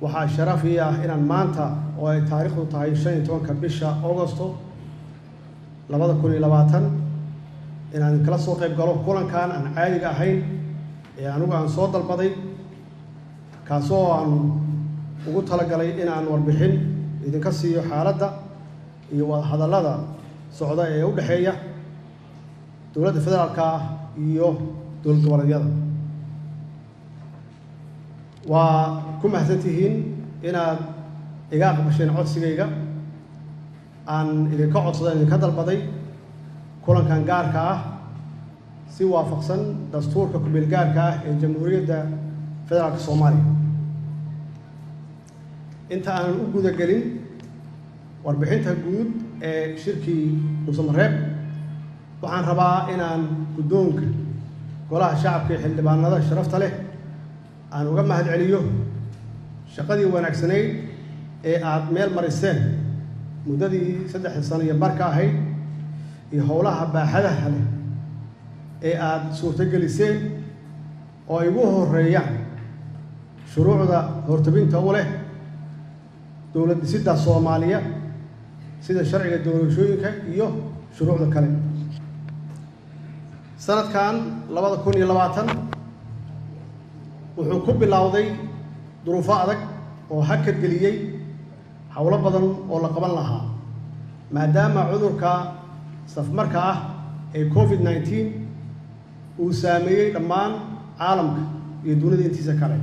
waxaa sharaf ii ah inaan maanta oo ay taariikhdu tahay shan iyo tobanka bisha augosto labada kun iyo labaatan inaan kala soo qayb galo kulankan aan caadiga ahayn ee anigu aan soo dalbaday kaasoo aan ugu talagalay inaan warbixin idinka siiyo xaaladda iyo wadahadallada socda ee u dhexeeya dowladda federaalka ah iyo dowlad goboleedyada waa ku mahadsantihiin inaad iga aqbasheen codsigayga aan idinka codsaday idinka dalbaday kulankan gaarka ah si waafaqsan dastuurka kumeel gaarka ah ee jamhuuriyadda federaalka soomaaliya inta aanan u guda gelin warbixinta guud ee shirkii dhuusamareeb waxaan rabaa inaan guddoonka golaha shacabka ee xildhibaanada sharafta leh aan uga mahad celiyo shaqadii wanaagsanayd ee aada meel mariseen muddadii saddexda sano iyo barka ahayd iyo howlaha baaxadaha leh ee aada suurtogeliseen oo ay ugu horeeyaan shuruucda hortabinta u leh dowlad dhisidda soomaaliya sida sharciga doorashooyinka iyo shuruucda kale sanadkan labada kun iyo labaatan wuxuu ku bilowday duruufo adag oo hakad geliyey howlo badan oo la qaban lahaa maadaama cudurka safmarka ah ee covid nneteen uu saameeyey dhammaan caalamka iyo dunida intiisa kale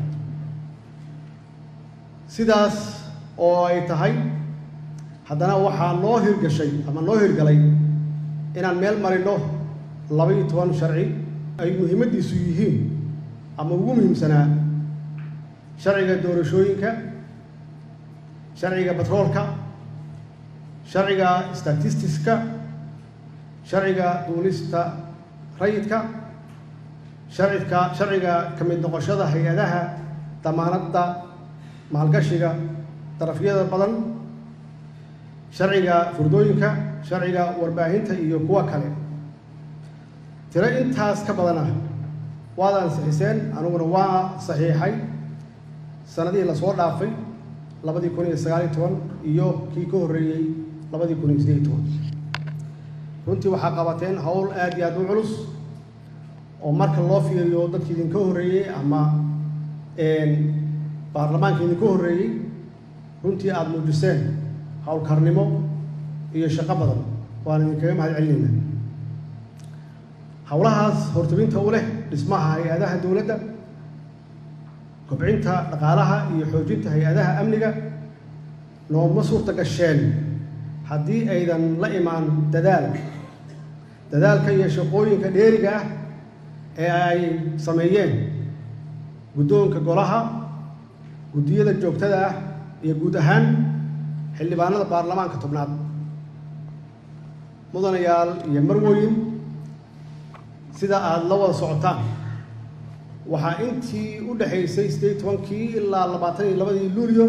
sidaas oo ay tahay haddana waxaa noo hirgashay ama noo hirgalay inaan meel marino laba iyo toban sharci ay muhiimaddiisu yihiin ama ugu muhiimsanaa sharciga doorashooyinka sharciga batroolka sharciga statistiska sharciga duulista rayidka sharcidka sharciga ka mid noqoshada hay-adaha damaanadda maalgashiga darafyada badan sharciga furdooyinka sharciga warbaahinta iyo kuwa kale tiro intaas ka badan ah waad ansixiseen aniguna waa saxiixay sanadihii lasoo dhaafay labadii kun iyo sagaal iyo toban iyo kii ka horreeyey labadii kun iyo sideed iyo toban runtii waxaa qabateen howl aad iyo aad u culus oo marka loo fiiriyo dadki idinka horreeyey ama baarlamaanka idinka horreeyey runtii aada muujiseen howlkarnimo iyo shaqo badan waan idinkaga mahad celinayna howlahaas hortabinta u leh dhismaha hay-adaha dowladda kobcinta dhaqaalaha iyo xoojinta hay-adaha amniga nooma suurta gasheen haddii aydan la imaan dadaal dadaalka iyo shaqooyinka dheeriga ah ee ay sameeyeen guddoonka golaha guddiyada joogtada ah iyo guud ahaan xildhibaanada baarlamaanka tobnaad mudanayaal iyo marwooyin sida aada la wada socotaan waxaa intii u dhexaysay siddeed iyo tobankii ilaa labaatan iyo labadii luulyo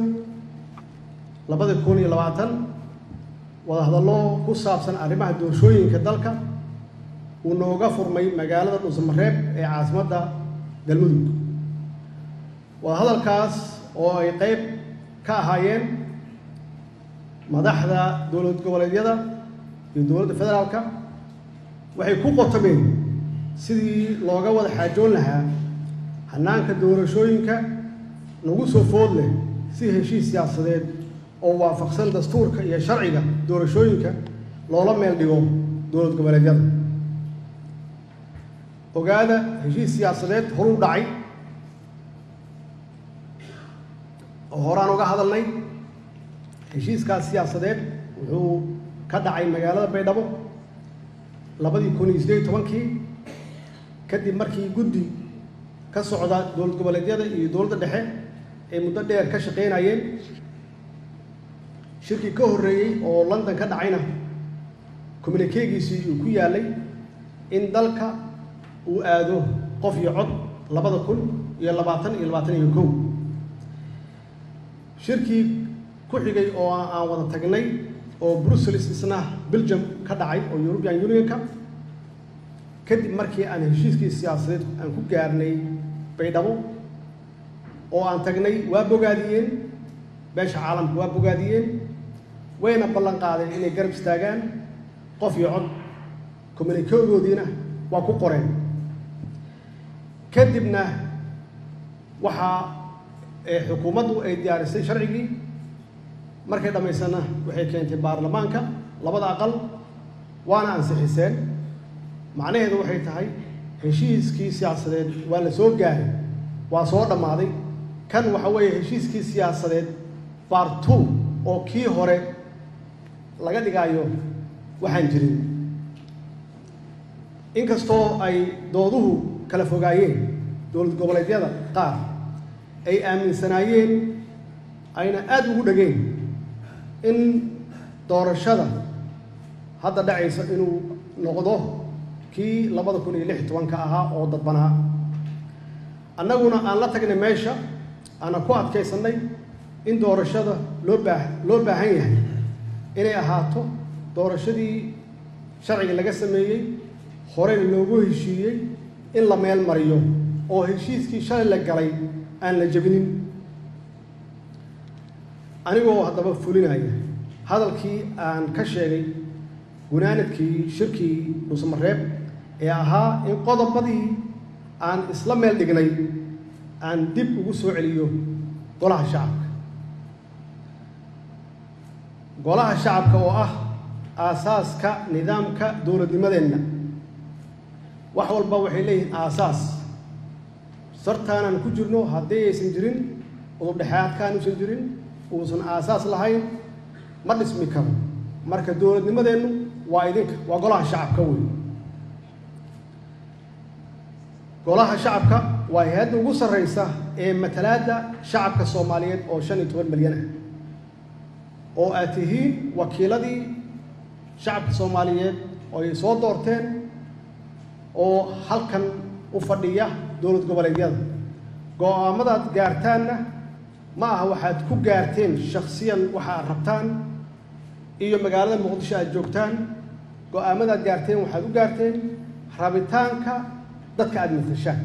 labada kun iyo labaatan wadahadallo ku saabsan arrimaha doorashooyinka dalka uu nooga furmay magaalada dhuusamareeb ee caasimadda galmudug wadahadalkaas oo ay qayb ka ahaayeen madaxda dowlad goboleedyada iyo dowladda federaalka waxay ku qotomeen sidii looga wada xaajoon lahaa hanaanka doorashooyinka nagu soo food leh si heshiis siyaasadeed oo waafaqsan dastuurka iyo sharciga doorashooyinka loola meel dhigo dowlad goboleedyada ogaada heshiis siyaasadeed horuu dhacay oo horaan uga hadalnay heshiiskaas siyaasadeed wuxuu ka dhacay magaalada baydhabo labadii kun iyo siddeed iyo tobankii kadib markii guddi ka socda dowlad goboleedyada iyo dowladda dhexe ay muddo dheer ka shaqaynayeen shirkii ka horreeyey oo london ka dhacayna communikeegiisii uu ku yaalay in dalka uu aado qof iyo cod labada kun iyo labaatan iyo labaatan iyo kow shirkii ku xigay oo aan wada tagnay oo brussels isna belgium ka dhacay oo european unionka kadib markii aan heshiiskii siyaasadeed aan ku gaarnay baydhabo oo aan tagnay waa bogaadiyeen beesha caalamka waa bogaadiyeen wayna ballan qaadeen inay garab istaagaan qof iyo cod communikegoodiina waa ku qoreen kadibna waxaa xukuumaddu ay diyaarisay sharcigii markay dhammaysana waxay keentay baarlamaanka labada aqal waana ansixiseen macnaheedu waxay tahay heshiiskii siyaasadeed waa la soo gaaray waa soo dhammaaday kan waxa weeye heshiiskii siyaasadeed part two oo kii hore laga dhigaayo waxaan jirin inkastoo ay dooduhu kala fogaayeen dowlad goboleedyada qaar ay aaminsanaayeen ayna aada ugu dhegeen in doorashada hadda dhacaysa inuu noqdo kii labada kun iyo lix iyo tobanka ahaa oo dadbanaa annaguna aan la tagnay meesha aanan ku adkaysannay in doorashada loo baa loo baahan yahay inay ahaato doorashadii sharciga laga sameeyey horeyna loogu heshiiyey in la meel mariyo oo heshiiskii shalay la galay aan la jebinin anigoo haddaba fulinaya hadalkii aan ka sheegay gunaanadkii shirkii dhuusamareeb ee ahaa in qodobadii aan isla meel dhignay aan dib ugu soo celiyo golaha shacabka golaha shacabka oo ah aasaaska nidaamka dowladnimadeenna wax walba waxay leeyihiin aasaas sartaanaan ku jirno haddii aysan jirin udubdhexaadkaan uusan jirin uusan aasaas lahayn ma dhismi karo marka dowladnimadeennu waa idinka waa golaha shacabka wey golaha shacabka waa hay-adda ugu sarreysa ee matalaadda shacabka soomaaliyeed oo shan iyo toban milyan ah oo aad tihiin wakiiladii shacabka soomaaliyeed oo ay soo doorteen oo halkan u fadhiya dowlad goboleedyada go-aamadaad gaartaanna ma aha waxaad ku gaarteen shaksiyan waxa aad rabtaan iyo magaalada muqdisho aad joogtaan go-aamadaad gaarteen waxaad u gaarteen rabitaanka dadka aada matashaan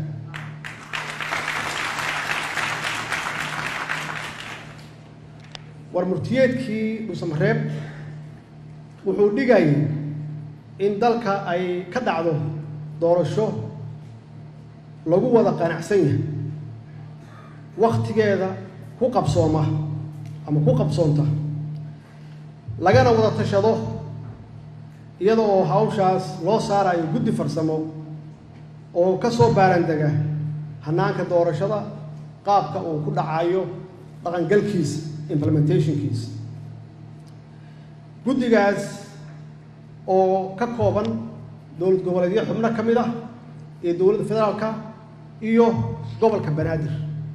war murtiyeedkii dhuusamareeb wuxuu dhigayay in dalka ay ka dhacdo doorasho lagu wada qanacsan yahay wakhtigeeda ku qabsooma ama ku qabsoonta lagana wada tashado iyada oo hawshaas loo saarayo guddi farsamo oo ka soo baarandega hannaanka doorashada qaabka uu ku dhacayo dhaqangalkiisa implementationkiisa guddigaas oo ka kooban dowlad goboleedyo xubno ka mid ah iyo dowladda federaalka iyo gobolka banaadir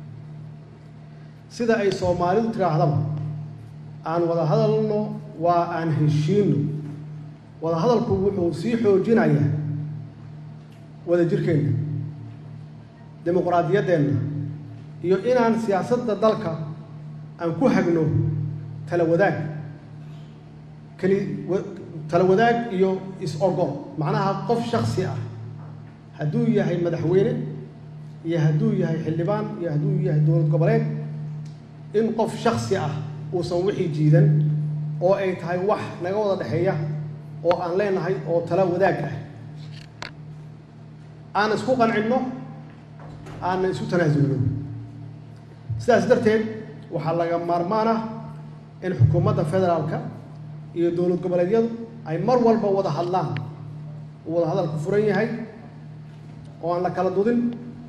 sida ay soomaalidu tidhaahdaba aan wada hadalno waa aan heshiino wada hadalku wuxuu sii xoojinayaa wada jirkeenna dimuqraadiyaddeenna iyo inaan siyaasadda dalka aan ku hagno tala wadaag keli tala wadaag iyo is-ogol macnaha qof shaksi ah hadduu yahay madaxweyne iyo hadduu yahay xildhibaan iyo hadduu yahay dowlad goboleed in qof shaksi ah uusan wixii jiidan oo ay tahay wax naga wada dhexeeya oo aan leenahay oo tala wadaag ah aan isku qancinno aanna isu tanaasulno sidaas darteed waxaa laga maarmaan ah in xukuumadda federaalka iyo dowlad goboleedyadu ay mar walba wada hadlaan uu wada hadalku furan yahay oo aan la kala dudin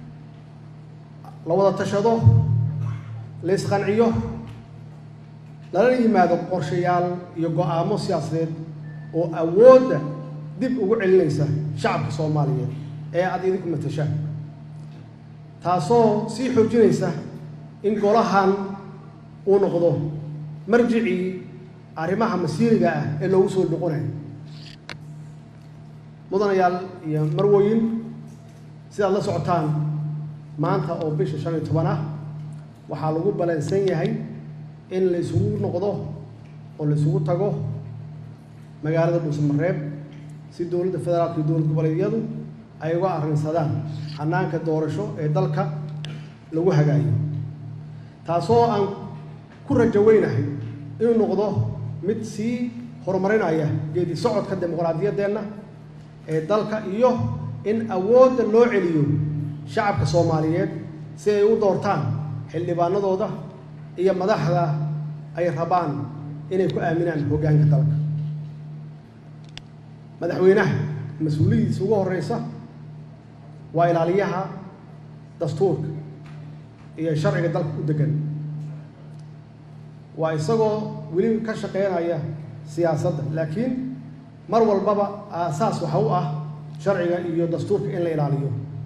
la wada tashado la isqanciyo lala yimaado qorshayaal iyo go-aamo siyaasadeed oo awoodda dib ugu celinaysa shacabka soomaaliyeed ee aada idinku matashaan taasoo sii xoojinaysa in golahan uu noqdo marjicii arrimaha masiiriga ah ee loogu soo noqonayo mudanayaal iyo marwoyin sidaad la socotaan maanta oo bisha shan iyo toban ah waxaa lagu balansan yahay in la isugu noqdo oo la isugu tago magaalada dhuusamareeb si dowladda federaalka iyo dowlad goboleedyadu ay uga arrinsadaan hannaanka doorasho ee dalka lagu hagaayo taasoo aan ku ku rajo weynahay inuu noqdo mid sii horumarinaya geedi socodka dimuqraadiyaddeenna ee dalka iyo in awoodda loo celiyo shacabka soomaaliyeed si ay u doortaan xildhibaanadooda iyo madaxda ay rabaan inay ku aaminaan hoggaanka dalka madaxweynaha mas-uuliyadiisa ugu horeysa waa ilaaliyaha dastuurka iyo sharciga dalka u degan waa isagoo weli ka shaqeynaya siyaasadda laakiin mar walbaba aasaas waxa u ah sharciga iyo dastuurka in la ilaaliyo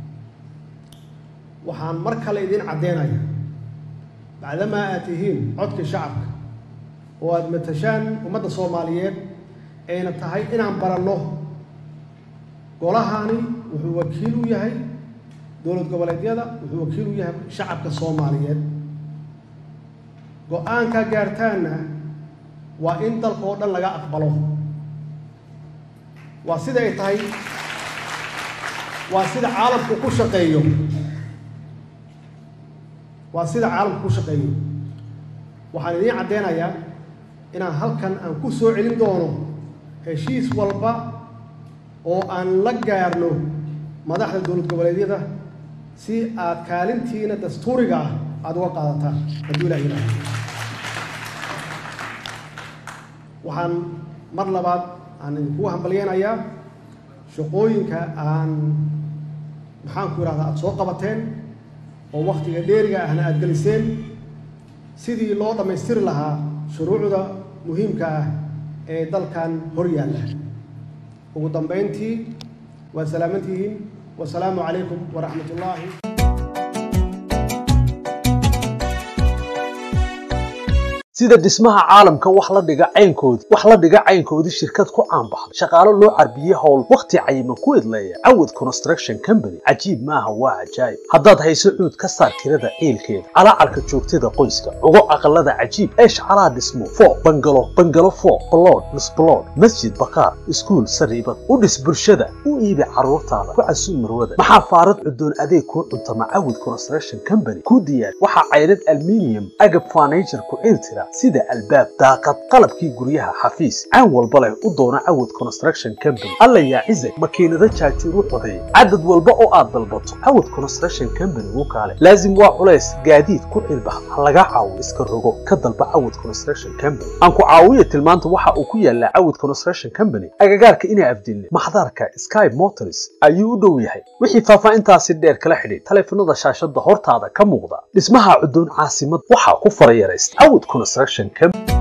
waxaan mar kale idiin caddeynaya bacdamaa aad tihiin codkii shacabka oo aada matashaan ummadda soomaaliyeed ayna tahay inaan baranno golahani wuxuu wakiil u yahay dowlad goboleedyada wuxuu wakiil u yahay shacabka soomaaliyeed go-aankaa gaartaanna waa in dalka oo dhan laga aqbalo waa sida ay tahay waa sida caalamku ku shaqeeyo waa sida caalamku ku shaqeeyo waxaan idiin caddeynayaa inaan halkan aan ku soo celin doono heshiis walba oo aan la gaarno madaxda dowlad goboleedyada si aad kaalintiina dastuuriga ah aada uga qaadataan hadduu ilah yidhaaha waxaan mar labaad aan idinkugu hambalyeynayaa shaqooyinka aan maxaanku yidhahdaa aada soo qabateen oo wakhtiga dheeriga ahna aada geliseen sidii loo dhammaystiri lahaa shuruucda muhiimka ah ee dalkan hor yaalla ugu dambayntii waa salaamantihiin wasalaamu calaykum waraxmat ullaahi sida dhismaha caalamka wax la dhiga caynkoodii wax la dhiga caynkoodii shirkad ku caanbaxday shaqaalo loo carbiyey howl wakhti cayiman ku idleeya cawad construction company cajiib maaha waa cajaayib haddaad hayso cuud ka saar kirada ciilkeeda calaacarka joogtada qoyska cugo aqalada cajiib eesh calaa dhismo foo bangalo bangalo foo balood misbalood masjid bakaar iskuul sariibad u dhis bulshada u iibi carruurtaada ku casuub marwada maxaa faarad cudoon adeeg kuu cuntama cawad construction company kuu diyaar waxaa caydhad alminium agab furniture ku ciiltira sida albaab daaqad qalabkii guryaha xafiis caan walba leh u doona cawad construction company alla yaa cizag makiinado jaagtiir u codeey cadad walba oo aad dalbato cawad construction company wuu kaale laazim waa culays gaadiid ku cilbax ha laga caawo iska rogo ka dalba cawad construction company aan ku caawiya tilmaanta waxa uu ku yaalaa cawad construction company agagaarka inaa afdilne maxdarka sky motors ayuu u dhow yahay wixii faahfaahintaasi dheer kala xidhiid taleefanada shaashada hortaada ka muuqda dhismaha cudoon caasimad waxaa ku farayaraysta cawad construction company